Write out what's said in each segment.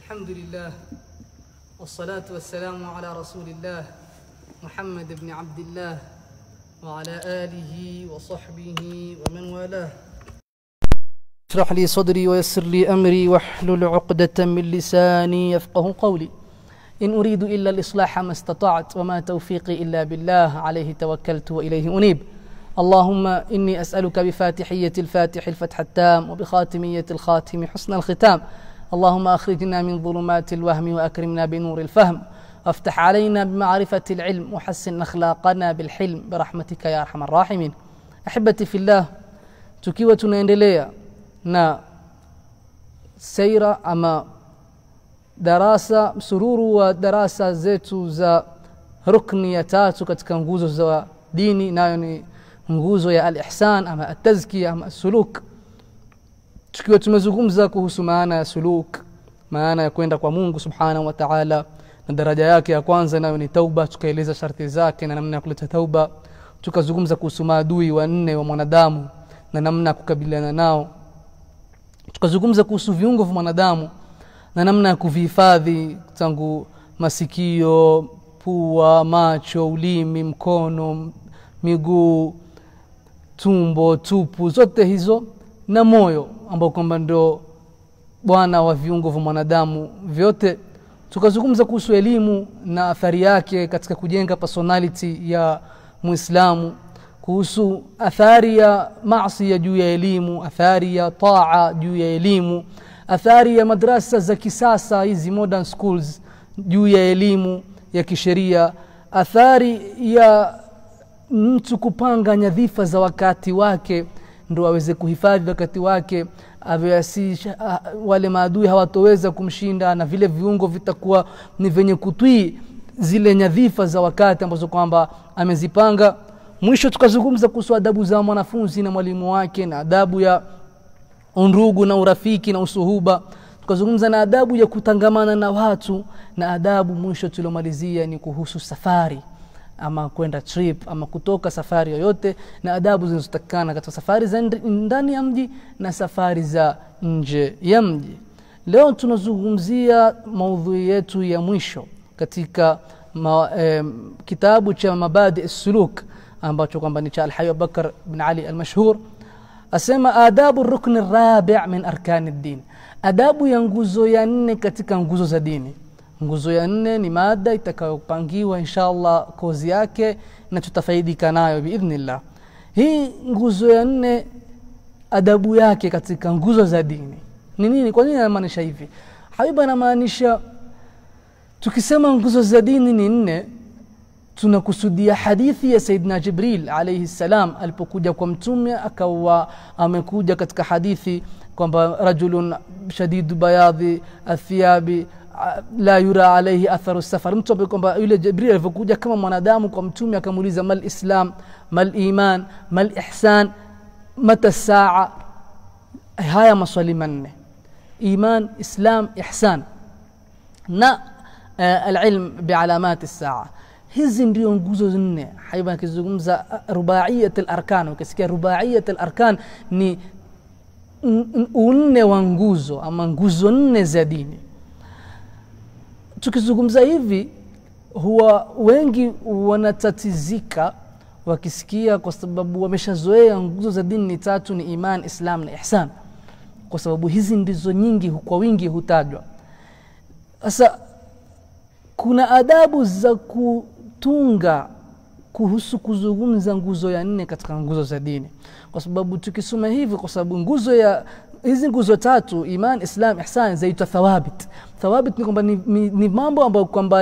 الحمد لله والصلاة والسلام على رسول الله محمد بن عبد الله وعلى آله وصحبه ومن والاه اشرح لي صدري ويسر لي أمري واحلل عقدة من لساني يفقه قولي إن أريد إلا الإصلاح ما استطعت وما توفيقي إلا بالله عليه توكلت وإليه أنيب اللهم إني أسألك بفاتحية الفاتح الفتح التام وبخاتمية الخاتم حسن الختام اللهم أخرجنا من ظلمات الوهم وأكرمنا بنور الفهم وافتح علينا بمعرفة العلم وحسن أخلاقنا بالحلم برحمتك يا أرحم الراحمين أحبتي في الله tukiwa tunaendelea na seira ama darasa msururu wa darasa zetu za rukni ya tatu katika nguzo za dini nayo ni nguzo ya al-ihsan ama at-tazkiya ama suluk tukiwa tumezungumza kuhusu maana ya suluk maana ya kwenda kwa Mungu subhanahu wa ta'ala na daraja yake ya kwanza nayo ni tauba tukaeleza sharti zake na namna ya kuleta tauba tukazungumza kuhusu maadui wanne wa mwanadamu na namna ya kukabiliana nao tukazungumza kuhusu viungo vya mwanadamu na namna ya kuvihifadhi tangu masikio pua macho ulimi mkono miguu tumbo tupu zote hizo na moyo ambao kwamba ndio bwana wa viungo vya mwanadamu vyote tukazungumza kuhusu elimu na athari yake katika kujenga personality ya muislamu kuhusu athari ya maasi ya juu ya elimu athari ya taa juu ya elimu athari ya madrasa za kisasa hizi modern schools juu ya elimu ya kisheria athari ya mtu kupanga nyadhifa za wakati wake ndo aweze kuhifadhi wakati wake avyasi wale maadui hawatoweza kumshinda na vile viungo vitakuwa ni venye kutwii zile nyadhifa za wakati ambazo kwamba amezipanga mwisho tukazungumza kuhusu adabu za mwanafunzi na mwalimu wake na adabu ya undugu na urafiki na usuhuba tukazungumza na adabu ya kutangamana na watu na adabu mwisho tuliomalizia ni kuhusu safari ama kwenda trip ama kutoka safari yoyote na adabu zinazotakikana katika safari za ndani ya mji na safari za nje ya mji leo tunazungumzia maudhui yetu ya mwisho katika ma, eh, kitabu cha mabadi suluk ambacho kwamba ni cha alhayu abubakar bin ali almashhur asema adabu rukni rabi min arkani ddin adabu ya nguzo ya nne katika nguzo za dini nguzo ya nne ni mada itakayopangiwa inshallah kozi yake na tutafaidika nayo biidhnillah hii nguzo ya nne adabu yake katika nguzo za dini ni nini kwa nini anamaanisha hivi habibu anamaanisha tukisema nguzo za dini ni nne tunakusudia hadithi ya saidna jibril alaihi salam alipokuja kwa mtume akawa amekuja katika hadithi kwamba rajulun shadidu bayadhi athiabi la yura alaihi atharu safar mtu ambaye kwamba yule jibril alivyokuja kama mwanadamu kwa mtume akamuuliza mal islam mal iman mal ihsan mata saa haya maswali manne iman islam ihsan na uh, alilm bialamati saa hizi ndio nguzo nne haiba akizungumza rubaiyat alarkan ukisikia rubaiyat alarkan ni unne wa nguzo ama nguzo nne za dini tukizungumza hivi huwa wengi wanatatizika wakisikia kwa sababu wameshazoea nguzo za dini ni tatu ni iman islam na ihsan kwa sababu hizi ndizo nyingi kwa wingi hutajwa sasa kuna adabu za kutunga kuhusu kuzungumza nguzo ya nne katika nguzo za dini kwa sababu tukisoma hivi kwa sababu nguzo ya hizi nguzo tatu iman islam ihsan zaitwa thawabit thawabit ni kwamba ni, ni, ni mambo ambayo kwamba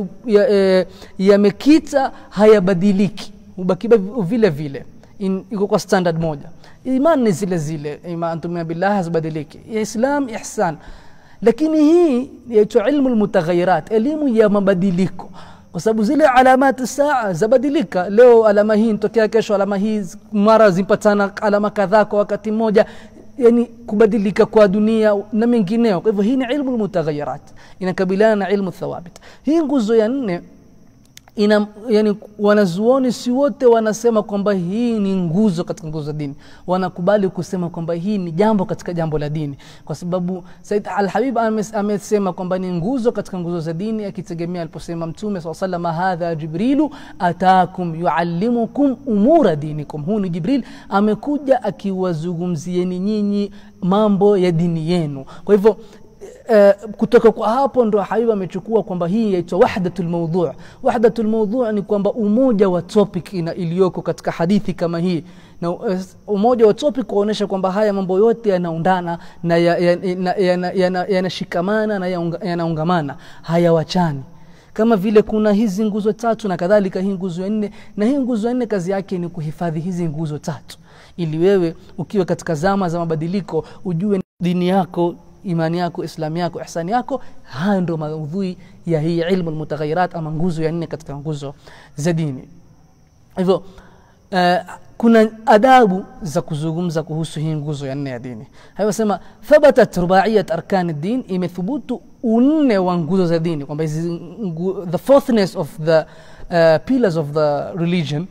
yamekita ya, e, hayabadiliki hubaki vile vile iko kwa standard moja iman ni zile zile iman tumia billah hazibadiliki islam ihsan lakini hii yaitwa ilmu lmutaghayyirat elimu ya mabadiliko kwa sababu zile alamati saa zabadilika leo alama hii nitokea kesho alama hii mara zipatana alama kadhaa kwa wakati mmoja yani kubadilika kwa dunia na mengineo kwa hivyo hii ni ilmu lmutaghayyirat inakabiliana na ilmu thawabit hii nguzo ya nne ina yani wanazuoni si wote wanasema kwamba hii ni nguzo katika nguzo za dini wanakubali kusema kwamba hii ni jambo katika jambo la dini kwa sababu said alhabib ames- amesema kwamba ni nguzo katika nguzo za dini akitegemea aliposema mtume saa salama hadha jibrilu atakum yuallimukum umura dinikum huu ni jibril amekuja akiwazungumzieni nyinyi mambo ya dini yenu kwa hivyo Uh, kutoka kwa hapo ndo habibu amechukua kwamba hii yaitwa wahdatu lmaudhu wahdatu lmaudhu ni kwamba umoja wa topic ina iliyoko katika hadithi kama hii na uh, umoja wa topic kuonyesha kwamba haya mambo yote yanaundana na yanashikamana ya, ya, ya, ya, yanashikamana na yaunga- yanaungamana hayawachani kama vile kuna hizi nguzo tatu na kadhalika hii nguzo ya nne na hii nguzo ya nne kazi yake ni kuhifadhi hizi nguzo tatu ili wewe ukiwa katika zama za mabadiliko ujue dini yako imani yako islamu yako ihsani yako hayo ndo maudhui ya hii ilmu lmutaghayirat ama nguzo ya nne katika nguzo za dini hivyo uh, kuna adabu za kuzungumza kuhusu hii nguzo ya nne ya dini hayosema thabatat rubaiyat arkani din imethubutu unne wa nguzo za dini kwamba hizi ngu- the fourthness of the uh, pillars of the religion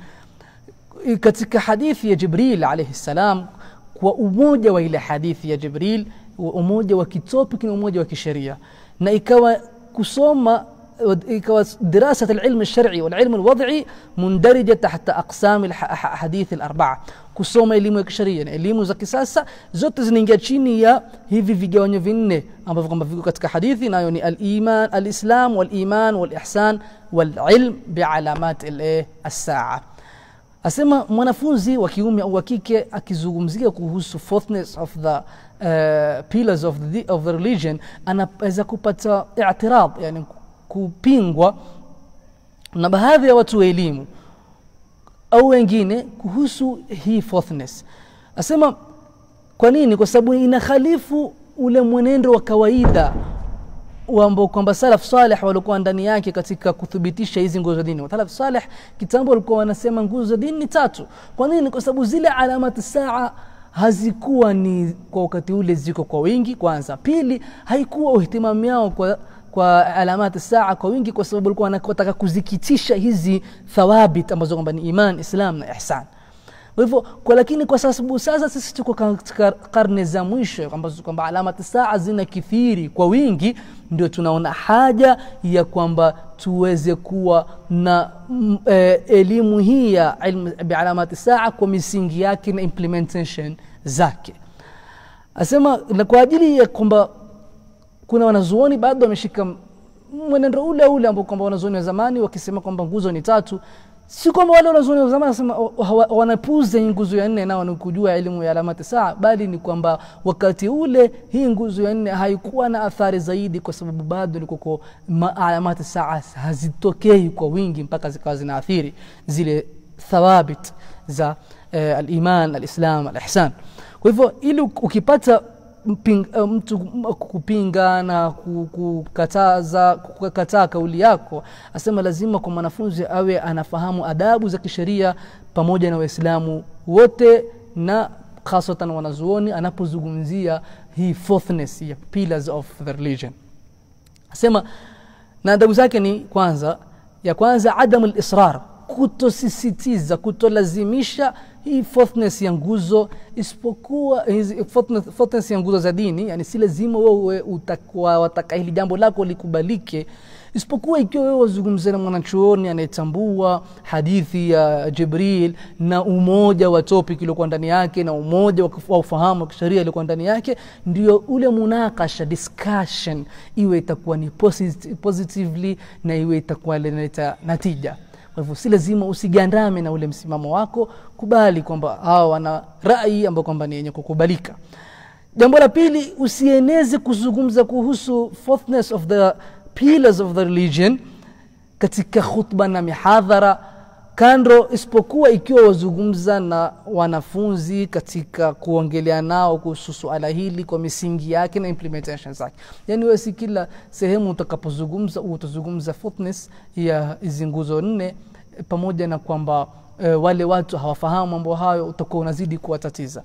katika hadithi ya jibril alaihi salam kwa umoja wa ile hadithi ya jibril wa umoja wa kitopic na umoja wa kisheria na ikawa kusoma ikawa دراسة العلم الشرعي والعلم الوضعي مندرجة تحت أقسام الحديث الأربعة kusoma elimu ya kisheria na elimu za kisasa zote zinaingia chini ya hivi vigawanyo vinne ambavyo kwamba viko katika hadithi nayo ni aliman alislam waliman walihsan walilm bialamat alsaa asema mwanafunzi wa kiume au wa kike akizungumzia kuhusu fourthness of the uh, pillars of the, of the religion anaweza kupata i'tirad yani kupingwa na baadhi ya watu wa elimu au wengine kuhusu hii fourthness asema kwa nini kwa sababu inakhalifu ule mwenendo wa kawaida ambao kwamba salaf saleh walikuwa ndani yake katika kuthibitisha hizi nguzo za dini salaf saleh kitambo walikuwa wanasema nguzo za dini ni tatu kwa nini kwa sababu zile alamati saa hazikuwa ni kwa wakati ule ziko kwa wingi kwanza pili haikuwa uhtimamu yao kwa kwa alamati saa kwa wingi kwa sababu walikuwa wanataka kuzikitisha hizi thawabit ambazo kwamba ni iman islam na ihsan kwa hivyo kwa lakini kwa sababu sasa sisi tuko katika karne za mwisho ambazo kwamba alamati saa zina kithiri kwa wingi ndio tunaona haja ya kwamba tuweze kuwa na mm, eh, elimu hii ya ilmu bialamati saa kwa misingi yake na implementation zake asema na kwa ajili ya kwamba kuna wanazuoni bado wameshika mwenendo ule ule ambao kwamba wanazuoni wa zamani wakisema kwamba nguzo ni tatu si kwamba wale wanazuoni wa zamani wanasema wanapuuza hii nguzo ya nne nao ni kujua elimu ya alamati saa bali ni kwamba wakati ule hii nguzo ya nne haikuwa na athari zaidi kwa sababu bado likoko alamati saa hazitokei kwa wingi mpaka zikawa zinaathiri zile thawabit za eh, aliman alislam alihsan kwa hivyo ili ukipata mping, uh, mtu kupinga na kukataza kukataa kauli yako asema lazima kwa mwanafunzi awe anafahamu adabu za kisheria pamoja na waislamu wote na hasatan wanazuoni anapozungumzia hii fourthness ya pillars of the religion asema na adabu zake ni kwanza ya kwanza adamu lisrar kutosisitiza kutolazimisha hii fourthness ya nguzo isipokuwa hizi fourthness, fourthness ya nguzo za dini yani si lazima wewe utakuwa wataka hili jambo lako likubalike isipokuwa ikiwa wewe wazungumzia na mwanachuoni anayetambua hadithi ya jibril na umoja wa topic iliokuwa ndani yake na umoja wa ufahamu wa kisheria iliokuwa ndani yake ndio ule munakasha discussion iwe itakuwa ni posit positively na iwe itakuwa linaleta natija kwa hivyo si lazima usigandame na ule msimamo wako kubali kwamba hawa wana rai ambayo kwamba ni yenye kukubalika jambo la pili usieneze kuzungumza kuhusu fourthness of the pillars of the religion katika khutba na mihadhara kando isipokuwa ikiwa wazungumza na wanafunzi katika kuongelea nao kuhusu suala hili kwa misingi yake na implementation zake yaani wewe si kila sehemu utakapozungumza utazungumza fourthness ya hizi nguzo nne pamoja na kwamba e, wale watu hawafahamu mambo hayo utakuwa unazidi kuwatatiza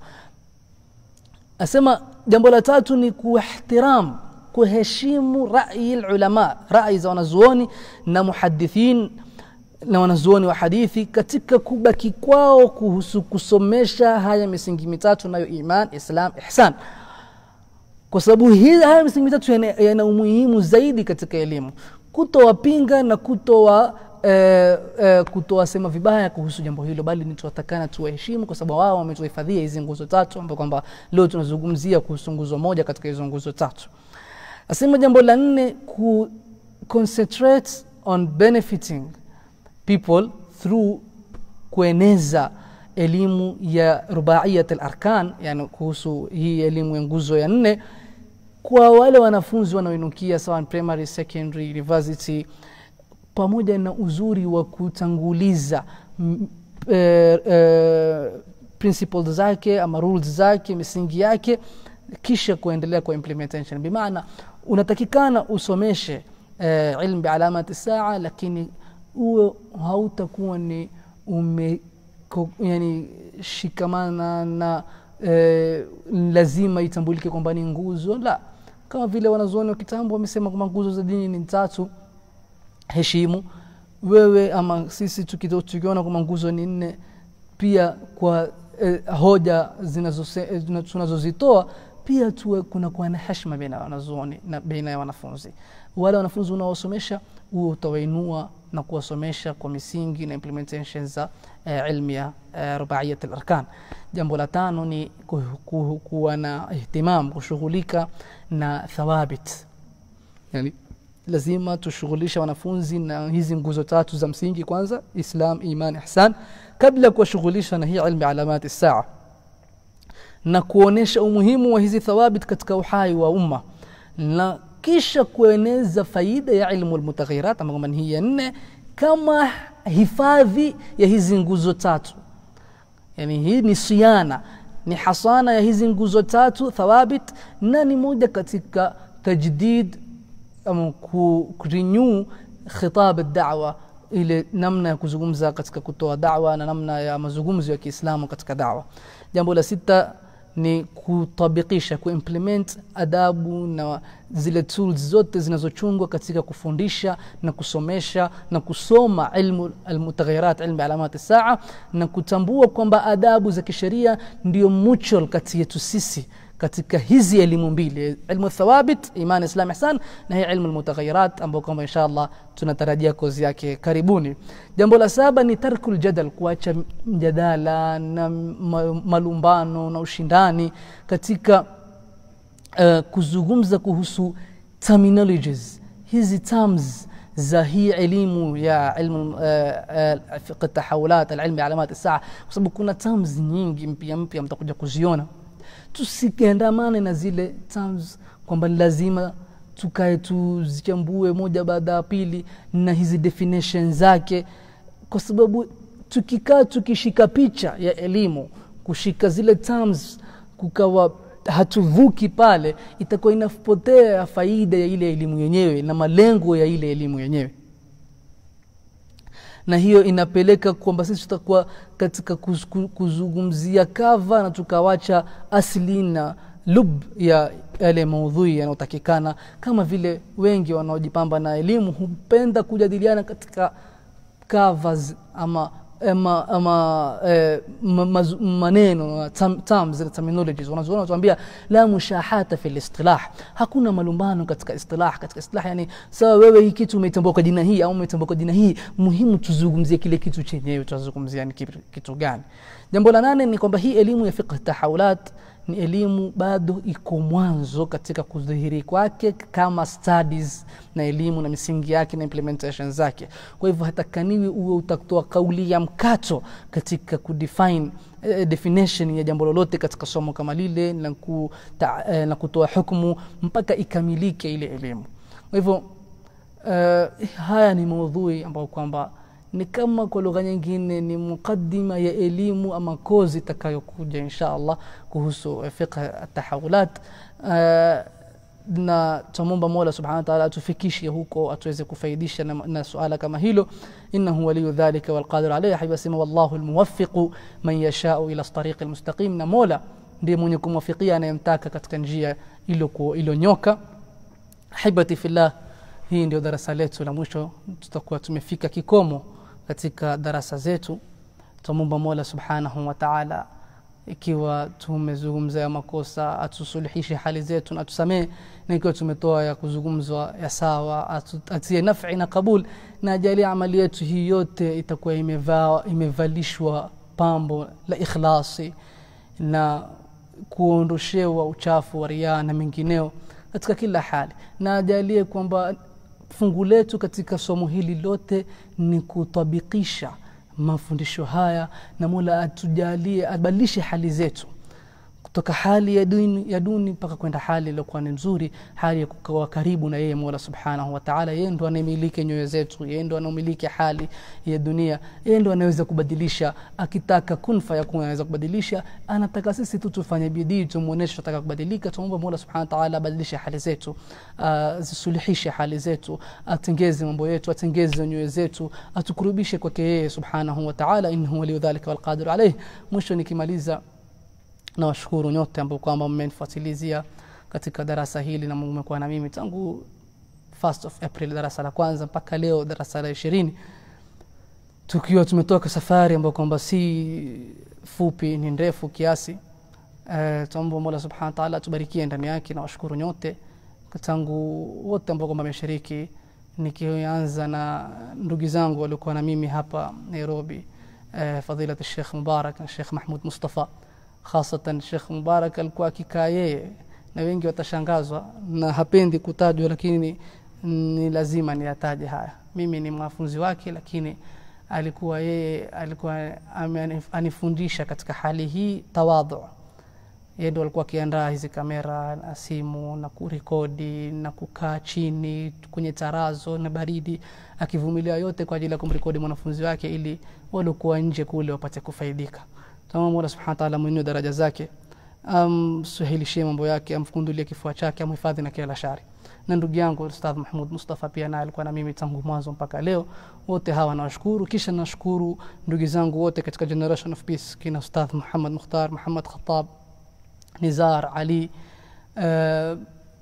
asema jambo la tatu ni kuihtiram kuheshimu rai ulama rai za wanazuoni na muhadithin na wanazuoni wa hadithi katika kubaki kwao kuhusu kusomesha haya misingi mitatu nayo iman islam ihsan kwa sababu hii haya misingi mitatu yana, yana umuhimu zaidi katika elimu kutowapinga na kutowa eh, eh, kutowasema vibaya kuhusu jambo hilo bali ni tuwatakana tuwaheshimu kwa sababu wao wametuhifadhia hizi nguzo tatu ambao kwamba leo tunazungumzia kuhusu nguzo moja katika hizo nguzo tatu asema jambo la nne ku concentrate on benefiting people through kueneza elimu ya rubaiyat al-arkan yani kuhusu hii elimu ya nguzo ya nne kwa wale wanafunzi wanaoinukia sawa primary secondary university pamoja na uzuri wa kutanguliza m- eh, eh, principles zake ama rules zake misingi yake kisha kuendelea kwa implementation bimaana unatakikana usomeshe eh, ilmu bialamati saa lakini uwe hautakuwa ni ume ko, yani shikamana na eh, lazima itambulike kwamba ni nguzo la kama vile wanazuoni wa kitambo wamesema kwamba nguzo za dini ni tatu heshimu wewe ama sisi tukito- tukiona kwamba nguzo ni nne pia kwa eh, hoja zinazose- eh, zina- tunazozitoa pia tuwe kuna kuwa na heshima baina ya wanazuoni na baina ya wanafunzi wale wanafunzi unaowasomesha huo utawainua na kuwasomesha kwa misingi na implementation za eh, ilmu ya eh, rubaiyat al-arkan jambo la tano ni ku, ku, kuwa na ihtimam kushughulika na thawabit yani lazima tushughulisha wanafunzi na hizi nguzo tatu za msingi kwanza islam iman ihsan kabla ya kuwashughulisha na hii ilmu ya alamati saa na kuonesha umuhimu wa hizi thawabit katika uhai wa umma na kisha kueneza faida ya ilmu almutaghirat ambayo kwamba ni hii ya nne kama hifadhi ya hizi nguzo tatu yani hii ni siana ni hasana ya hizi nguzo tatu thawabit na ni moja katika tajdid ama ku ku- renew khitab ad-da'wa ile namna ya kuzungumza katika kutoa da'wa na namna ya mazungumzo ya Kiislamu katika da'wa jambo la sita ni kutabikisha kuimplement adabu na zile tools zote zinazochungwa katika kufundisha na kusomesha na kusoma ilmu almutaghayirat ilmu alamat saa na kutambua kwamba adabu za kisheria ndio mutual kati yetu sisi katika hizi elimu mbili ilmu thawabit iman islam ihsan na hii ilmu almutaghayirat ambao kwamba inshallah tunatarajia kozi yake karibuni jambo la saba ni tarkul jadal kuacha mjadala na ma- malumbano na ushindani katika uh, kuzungumza kuhusu terminologies hizi terms za hii elimu ya ilmu uh, uh, fiqh tahawulat alilmi alamat saa kwa sababu kuna terms nyingi mpya mpya mtakuja kuziona tusiandamane na zile terms kwamba ni lazima tukae tuzichambue moja baada ya pili na hizi definition zake kwa sababu tukikaa tukishika picha ya elimu kushika zile terms kukawa hatuvuki pale itakuwa inapotea faida ya ile elimu yenyewe na malengo ya ile elimu yenyewe na hiyo inapeleka kwamba sisi tutakuwa katika kuz- ku- kuzungumzia kava na tukawacha asli na lub ya yale maudhui yanayotakikana kama vile wengi wanaojipamba na elimu hupenda kujadiliana katika covers ama ama, ama eh, ma- mazu- maneno tam- terms zile terminologies wanazuoni wanatuambia la mushahata fi listilah hakuna malumbano katika istilah katika istilah yani sawa wewe hii kitu umetambua kwa jina hii au umetambua kwa jina hii muhimu tuzungumzie kile kitu chenyewe tutazungumzia ni kitu, kitu gani jambo la nane ni kwamba hii elimu ya fiqh tahawulat ni elimu bado iko mwanzo katika kudhihiri kwake kama studies na elimu na misingi yake na implementation zake kwa hivyo hatakaniwi uwe utatoa kauli ya mkato katika kudefine eh, definition ya jambo lolote katika somo kama lile na, ku, ta, eh, na kutoa hukumu mpaka ikamilike ile elimu kwa hivyo uh, haya ni maudhui ambayo kwamba ni kama kwa lugha nyingine ni muqaddima ya elimu ama kozi itakayokuja insha allah kuhusu eh, fiqh tahawulat uh, na tumomba mola subhanahu wa ta'ala atufikishe huko atuweze kufaidisha na, na suala kama hilo innahu waliyu dhalika walqadiru alayhi habibi asema wallahu almuwaffiqu man yashau ila tariqi almustaqim na mola ndiye mwenye kumwafikia anayemtaka katika njia ilo ilonyoka hibati fillah hii ndio darasa letu la mwisho tutakuwa tumefika kikomo katika darasa zetu tumwomba mola subhanahu wa taala ikiwa tumezungumza ya makosa atusuluhishe hali zetu na tusamehe na ikiwa tumetoa ya kuzungumzwa ya sawa atu- atie nafi na kabul na ajalie amali yetu hii yote itakuwa imeva, imevalishwa pambo la ikhlasi na kuondoshewa uchafu wa riaa na mengineo katika kila hali na ajalie kwamba fungu letu katika somo hili lote ni kutabikisha mafundisho haya na mola atujalie abadilishe hali zetu kutoka hali ya duni, ya duni mpaka kwenda hali iliyokuwa ni nzuri hali ya kukawa karibu na yeye mola subhanahu wataala yeye ndo anayemiliki nyoyo zetu yeye ndo anaomiliki hali ya dunia yeye ndo anaweza kubadilisha akitaka kun fayakun anaweza kubadilisha anataka sisi tu tufanye bidii tumuoneshe tunataka kubadilika tumwombe mola subhanahu wataala abadilishe hali zetu azisuluhishe hali zetu atengeze mambo yetu atengeze nyoyo zetu atukurubishe kwake yeye subhanahu wataala innahu waliyu dhalika walqadiru alaih mwisho nikimaliza nawashukuru nyote ambao kwamba mmenifuatilizia katika darasa hili na mmekuwa na mimi tangu 1st of April darasa la kwanza mpaka leo darasa la ishirini tukiwa tumetoka safari ambayo kwamba si fupi ni ndefu kiasi uh, tuomba mola subhanahu wa taala atubarikie ndani yake na washukuru nyote tangu wote ambao kwamba wameshiriki nikianza na ndugu zangu waliokuwa na mimi hapa nairobi uh, fadhilat shekh mubarak na shekh mahmud mustafa hasatan shekh mubarak alikuwa akikaa yeye na wengi watashangazwa na hapendi kutajwa lakini ni lazima niyataje haya mimi ni mwanafunzi wake lakini alikuwa yeye alikuwa ame- anifundisha katika hali hii tawadhu yeye ndo alikuwa akiandaa hizi kamera na simu na kurekodi na kukaa chini kwenye tarazo na baridi akivumilia yote kwa ajili ya kumrekodi mwanafunzi wake ili waliokuwa nje kule wapate kufaidika tamam mola subhanahu wa ta'ala mwenye daraja zake amsahilishie mambo yake amfundulie kifua chake amhifadhi na kila shari na ndugu yangu ustadh mahmud mustafa pia naye alikuwa na mimi tangu mwanzo mpaka leo wote hawa nawashukuru kisha nashukuru ndugu zangu wote katika generation of peace kina ustadh muhammad mukhtar muhammad khatab nizar ali uh,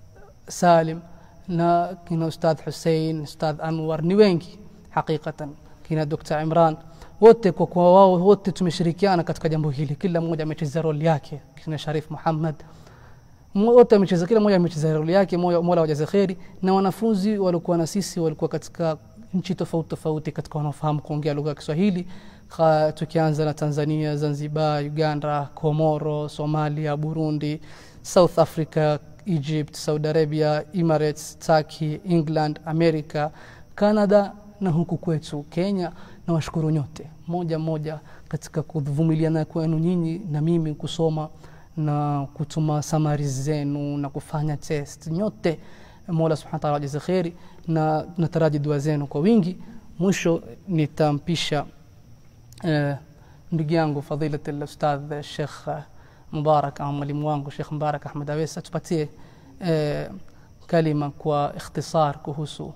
salim na kina ustadh hussein ustadh anwar ni wengi haqiqatan kina dr imran wote kwa kuwa wao wote tumeshirikiana katika jambo hili kila mmoja amecheza roli yake kina sharif muhammad Mo- wote amecheza kila mmoja amecheza roli yake mola mola wajaze kheri na wanafunzi walikuwa na sisi walikuwa katika nchi tofauti tofauti katika wanaofahamu kuongea lugha ya kiswahili Kha- tukianza na tanzania zanzibar uganda komoro somalia burundi south africa egypt saudi arabia emirates turkey england america canada na huku kwetu kenya na washukuru nyote moja moja katika kuvumiliana kwenu nyinyi na mimi kusoma na kutuma samari zenu na kufanya test nyote mola subhana wataala wajaze kheri na nataraji dua zenu kwa wingi mwisho nitampisha eh, ndugu yangu fadhilat lustadh shekh eh, mubarak au mwalimu wangu shekh mubarak ahmed awesa tupatie eh, kalima kwa ikhtisar kuhusu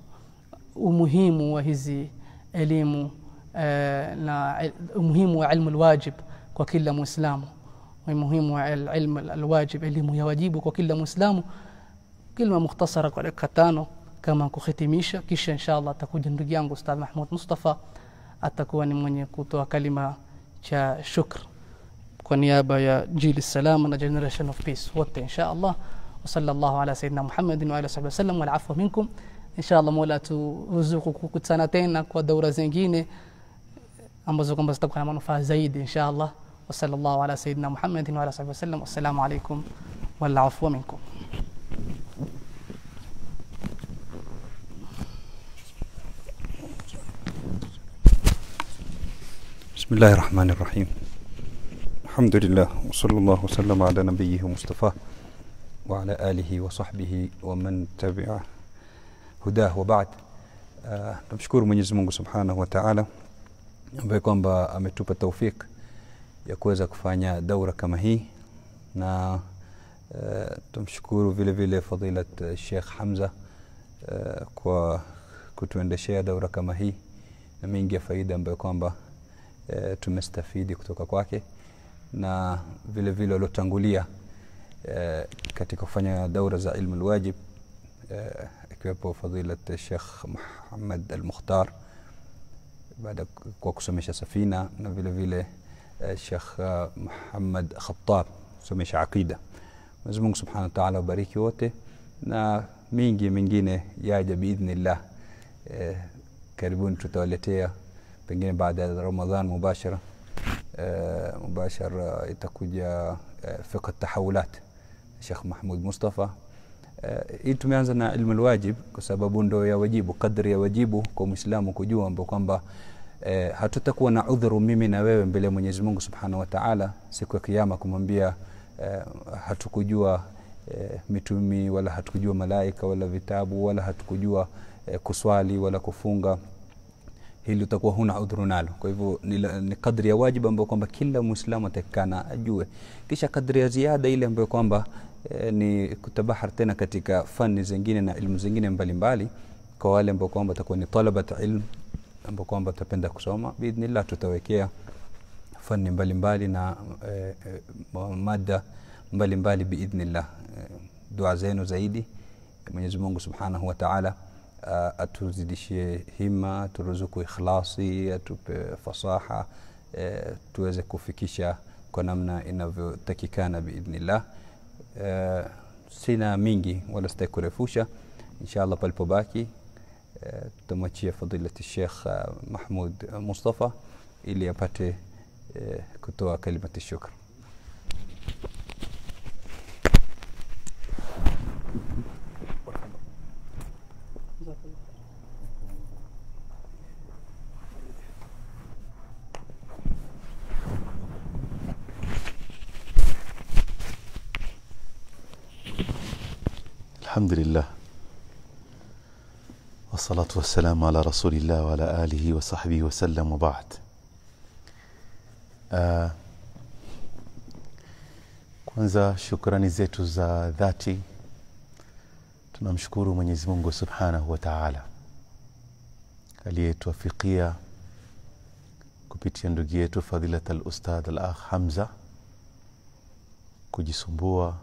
umuhimu wa hizi elimu eh, na il- umuhimu wa ilmu lwajib kwa kila mwislamu umuhimu wa il- ilmu alwajib elimu ya wajibu kwa kila mwislamu kilma mukhtasara kwa dakika tano kama kuhitimisha kisha insha allah atakuja ndugu yangu ustadh mahmud mustafa atakuwa ni mwenye kutoa kalima cha shukr kwa niaba ya jili salama na generation of peace wote insha allah وصلى الله على سيدنا محمد وعلى صحبه وسلم والعفو منكم ان شاء الله mola turuzuku kukutana tena kwa daura zingine ambazo kwamba zitakuwa na manufaa zaidi insha allah وصلى الله على سيدنا محمد وعلى صحبه وسلم والسلام عليكم والعفو منكم بسم الله الرحمن الرحيم الحمد لله وصلى الله وسلم على نبيه مصطفى وعلى آله وصحبه ومن تبع هداه وبعد uh, tumshukuru Mwenyezi Mungu Subhanahu wa Ta'ala ambaye kwamba ametupa taufik ya kuweza kufanya daura kama hii na uh, tumshukuru vile vile fadilat uh, Sheikh Hamza uh, kwa kutuendeshea daura kama hii na mengi ya faida ambayo kwamba e, tumestafidi kutoka kwake na vile vile waliotangulia e, katika kufanya daura za ilmu lwajib e, ikiwepo fadilat Sheikh Muhammad Al-Mukhtar baada kwa kusomesha safina na vile vile eh, Sheikh uh, Muhammad Khattab kusomesha aqida. Mwenyezi Mungu Subhanahu wa Ta'ala wabariki wote na mingi mingine yaja biidhnillah. Eh, karibuni tutawaletea pengine baada ya Ramadhan mubashara eh, mubashara itakuja eh, fiqh tahawulat Sheikh Mahmud Mustafa Eh, hii tumeanza na ilmu lwajib kwa sababu ndo ya wajibu, kadri ya wajibu kwa Muislamu kujua ambapo kwamba eh, hatutakuwa na udhuru mimi na wewe mbele ya Mwenyezi Mungu Subhanahu wa Ta'ala siku ya Kiyama kumwambia eh, hatukujua eh, mitumi wala hatukujua malaika wala vitabu wala hatukujua eh, kuswali wala kufunga hili utakuwa huna udhuru nalo. Kwa hivyo ni, la- ni kadri ya wajibu ambayo kwamba kila Muislamu atakikana ajue, kisha kadri ya ziada ile ambayo kwamba e, ni kutabahar tena katika fani zingine na ilmu zingine mbalimbali kwa wale ambao kwamba watakuwa ni talabat ilm ambao kwamba watapenda kusoma biidhnillah, tutawekea fani mbalimbali na e, e, mada mbalimbali biidhnillah. E, dua zenu zaidi Mwenyezi Mungu Subhanahu wa Ta'ala uh, atuzidishie hima, turuzuku ikhlasi, atupe fasaha uh, tuweze kufikisha kwa namna inavyotakikana biidhnillah. Uh, sina mingi wala sitaki kurefusha, inshallah palipobaki uh, tutamwachia fadilati Sheikh uh, Mahmud Mustafa ili apate uh, kutoa kalimati shukr. الحمد لله والصلاة والسلام على رسول الله وعلى آله وصحبه وسلم وبعد uh, kwanza shukrani zetu za dhati tunamshukuru Mwenyezi Mungu Subhanahu wa Ta'ala aliyetuafikia kupitia ndugu yetu fadhilat al-ustadh al-akh Hamza kujisumbua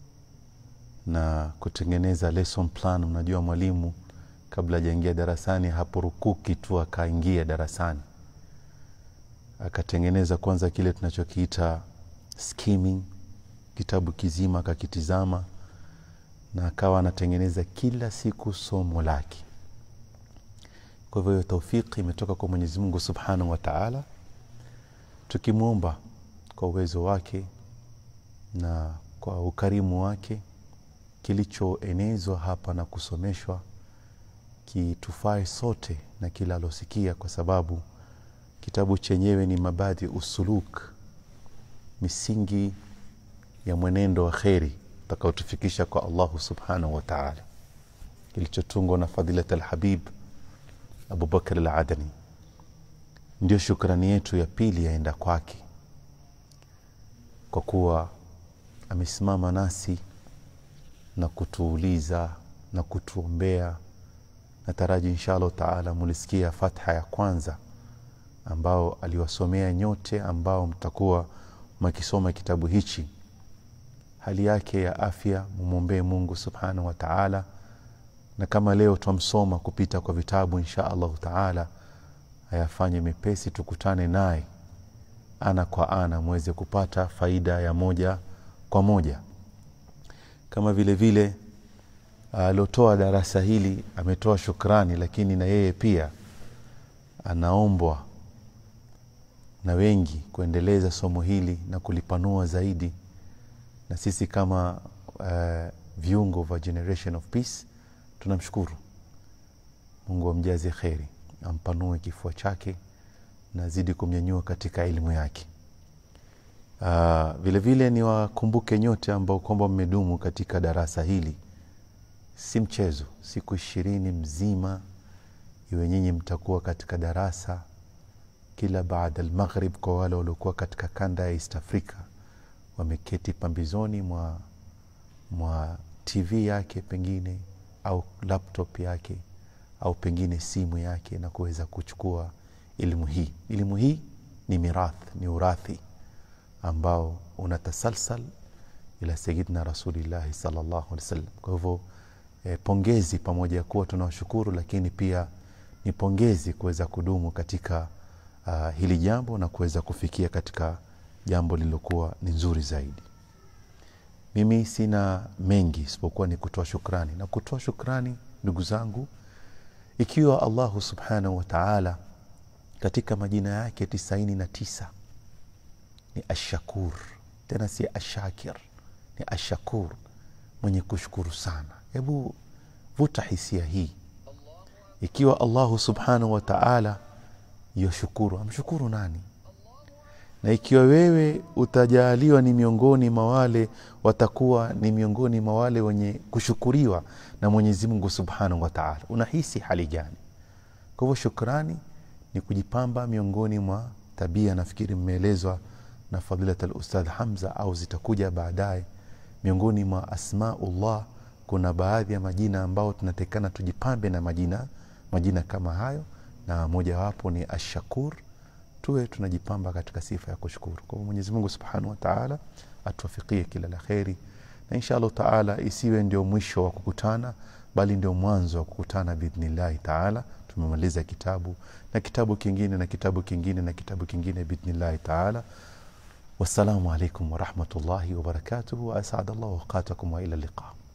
na kutengeneza lesson plan. Unajua, mwalimu kabla hajaingia darasani hapurukuki tu akaingia darasani, akatengeneza kwanza kile tunachokiita skimming, kitabu kizima akakitizama, na akawa anatengeneza kila siku somo lake. Kwa hivyo hiyo taufiki imetoka kwa Mwenyezi Mungu Subhanahu wa Ta'ala, tukimwomba kwa uwezo wake na kwa ukarimu wake kilichoenezwa hapa na kusomeshwa kitufae sote na kila alosikia, kwa sababu kitabu chenyewe ni mabadi usuluk, misingi ya mwenendo wa kheri utakaotufikisha kwa Allahu subhanahu wa taala, kilichotungwa na Fadhilat Alhabib Abubakar Aladani. Ndio shukrani yetu ya pili yaenda kwake kwa kuwa amesimama nasi na kutuuliza na kutuombea. Nataraji insha allahu taala mulisikia fatha ya kwanza ambao aliwasomea nyote ambao mtakuwa makisoma kitabu hichi. Hali yake ya afya mumwombee Mungu subhanahu wa taala, na kama leo twamsoma kupita kwa vitabu, insha allahu taala ayafanye mepesi, tukutane naye ana kwa ana, muweze kupata faida ya moja kwa moja kama vile vile aliotoa darasa hili ametoa shukrani, lakini na yeye pia anaombwa na wengi kuendeleza somo hili na kulipanua zaidi, na sisi kama uh, viungo vya Generation of Peace tunamshukuru Mungu amjaze kheri, ampanue kifua chake na azidi kumnyanyua katika elimu yake. Uh, vile vile ni wakumbuke nyote ambao kwamba mmedumu katika darasa hili, si mchezo. Siku ishirini mzima iwe nyinyi mtakuwa katika darasa kila baada almaghrib. Kwa wale waliokuwa katika kanda ya East Africa wameketi pambizoni mwa, mwa TV yake pengine au laptop yake au pengine simu yake na kuweza kuchukua elimu hii. Elimu hii ni mirath, ni urathi ambao unatasalsal ila sayidina rasulillahi sallallahu alaihi wasallam. Kwa hivyo eh, pongezi pamoja ya kuwa tunawashukuru, lakini pia ni pongezi kuweza kudumu katika uh, hili jambo na kuweza kufikia katika jambo lililokuwa ni nzuri zaidi mimi sina mengi isipokuwa ni kutoa shukrani na kutoa shukrani ndugu zangu ikiwa allahu subhanahu wa taala katika majina yake tisaini na tisa ni ashakur tena si ashakir ni ashakur mwenye kushukuru sana hebu vuta hisia hii ikiwa allahu subhanahu wa taala yoshukuru amshukuru nani na ikiwa wewe utajaaliwa ni miongoni mwa wale watakuwa ni miongoni mwa wale wenye kushukuriwa na mwenyezi mungu subhanahu wa taala unahisi hali gani kwa hivyo shukrani ni kujipamba miongoni mwa tabia nafikiri mmeelezwa na fadilat alustadh hamza au zitakuja baadaye miongoni mwa asmaullah kuna baadhi ya majina ambao tunatekana tujipambe na majina majina kama hayo na mojawapo ni ashakur tuwe tunajipamba katika sifa ya kushukuru kwa hivyo mwenyezi mungu subhanahu wa taala atuwafikie kila la kheri na insha allahu taala isiwe ndio mwisho wa kukutana bali ndio mwanzo wa kukutana biidhnillahi taala tumemaliza kitabu na kitabu kingine na kitabu kingine na kitabu kingine biidhnillahi taala wassalamu alaikum warahmatullahi wabarakatuhu waasada llahu awqatakum waila liqa